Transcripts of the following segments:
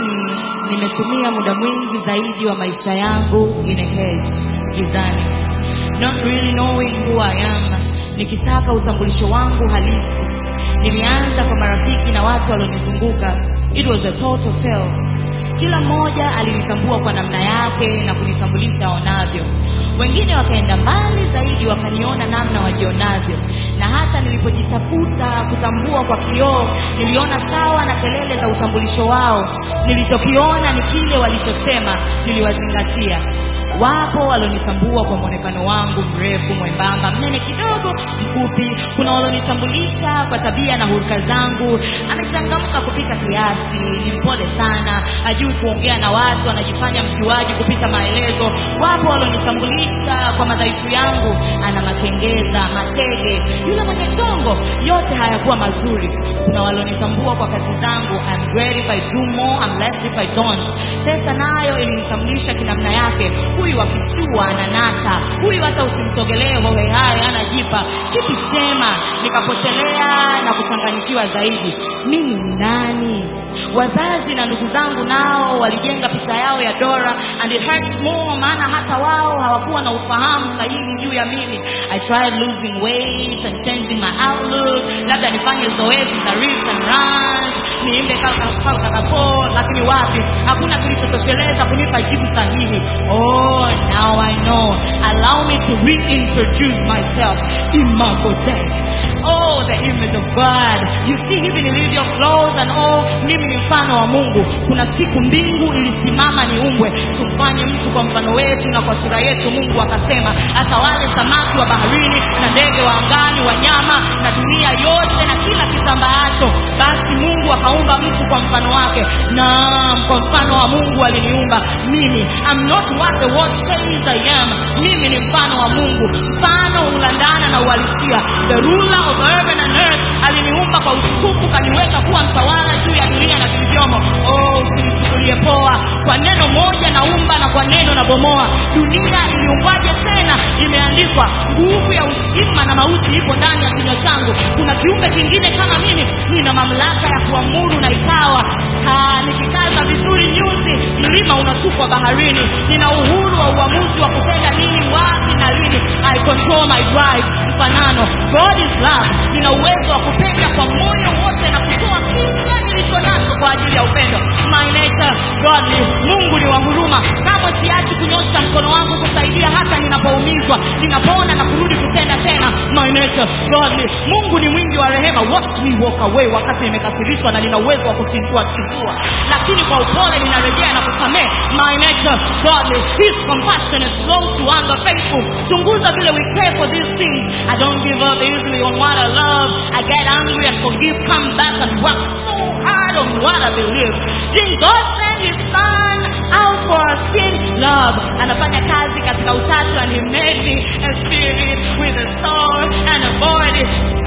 mm, nimetumia muda mwingi zaidi wa maisha yangu in a cage gizani not really knowing who I am nikisaka utambulisho wangu halisi nilianza kwa marafiki na watu walionizunguka it was a total fail kila mmoja alinitambua kwa namna yake na kunitambulisha aonavyo wengine wakaenda mbali zaidi wakaniona namna wajionavyo na hata nilipojitafuta kutambua kwa kioo niliona sawa na kelele za utambulisho wao nilichokiona ni kile walichosema niliwazingatia wapo walionitambua kwa mwonekano wangu mrefu mwembamba mnene kidogo mfupi kuna walionitambulisha kwa tabia na huruka zangu amechangamka kupita kiasi ni mpole sana hajui kuongea na watu anajifanya mjuaji kupita maelezo wapo walionitambulisha kwa madhaifu yangu ana makengeza matege yule mwenye chongo yote hayakuwa mazuri kuna walionitambua kwa kazi zangu I'm great if I do more I'm less if I don't pesa nayo ilinitambulisha kinamna yake huyu akishua ananata huyu hata usimsogelee hohehayo anajipa kipi chema nikapotelea na kuchanganyikiwa zaidi mimi ni nani wazazi na ndugu zangu nao walijenga picha yao ya dora and it hurts more maana hata wao hawakuwa na ufahamu sahihi juu ya mimi i tried losing weight and changing my outlook labda nifanye zoezi za reefs and runs niimbe kakako lakini wapi hakuna kilichotosheleza kunipa jibu sahihi oh now i know allow me to reintroduce myself imago Dei. Oh, the image of God. You see hivi nilivyo clothes and all, mimi ni mfano wa Mungu. Kuna siku mbingu ilisimama niumbwe, tumfanye mtu kwa mfano wetu na kwa sura yetu. Mungu akasema atawale samaki wa baharini na ndege wa angani, wanyama na dunia yote na kila kitambaacho. Basi Mungu akaumba mtu kwa mfano wake, naam, kwa mfano wa Mungu aliniumba mimi. I'm not what the world says I am. Mimi ni mfano wa Mungu, mfano ulandana na uhalisia. The ruler of heaven and earth aliniumba kwa utukufu, kaniweka kuwa mtawala juu ya dunia na vilivyomo. Oh, usinichukulie poa, kwa neno moja naumba na kwa neno na bomoa. Dunia iliumbwaje tena? Imeandikwa, nguvu ya uzima na mauti ipo ndani ya kinywa changu. Kuna kiumbe kingine kama mimi? Nina mamlaka ya kuamuru na ikawa. Ha, nikikaza vizuri nyuzi, mlima unatupwa baharini. Nina uhuru wa uamuzi wa kutenda nini, wapi na lini. I control my drive. Mfanano, God is love. Nina uwezo wa kupenda kwa moyo wote na kutoa kila nilicho nacho kwa ajili ya upendo. My nature, godly. Mungu ni wa huruma. Kamwe siachi kunyosha mkono wangu kusaidia hata ninapoumizwa, ninapona na kurudi kutenda tena. My nature, godly. Mungu ni mwingi wa rehema. Watch me walk away wakati nimekasirishwa na nina uwezo wa kutingua tingua, lakini kwa upole ninarejea na kusamehe. My nature, godly. His compassionate, slow to anger, faithful. Chunguza vile we pray for these things. I don't give up easily on what I love. I get angry and forgive, come back and work so hard on what I believe. Did God send his son out for our sin? Love. Anafanya kazi katika utatu and he made me a spirit with a soul and a body.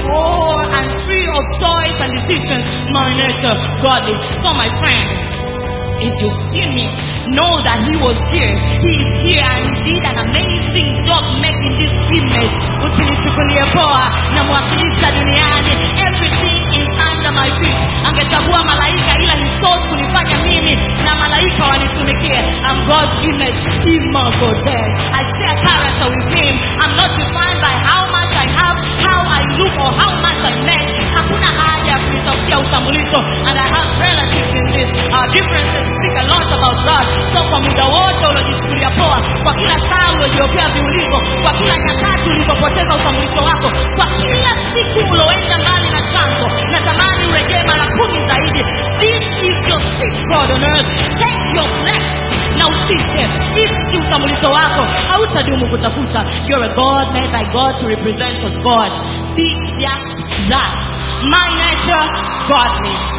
Oh, and free of choice and decisions. My nature, godly. So my friend, if you see me, know that he was here. He is here and he did an amazing job making this image. Usinichukulie poa na mwakilisha duniani. Everything is under my feet. Angechagua malaika ila he chose kunifanya mimi na malaika wanitumikie. I'm God's image, imago Dei. I share character with him. I'm not defined by how much I have, how I look or how much I make. Hakuna haja ya kunitafutia utambulisho and I have relatives in this. Our differences speak a lot about God. So kwa muda wote uliojichukulia poa, kwa kila saa uliojiopea viulizo, kwa kila nyakati ulizopoteza utambulisho wako, kwa kila siku ulioenda mbali na chanzo, natamani urejee mara kumi zaidi. This is your seat, God on earth. Take your place na utishe ishi utambulisho wako hautadumu kutafuta you're a god made by god to represent a god be just that my nature godly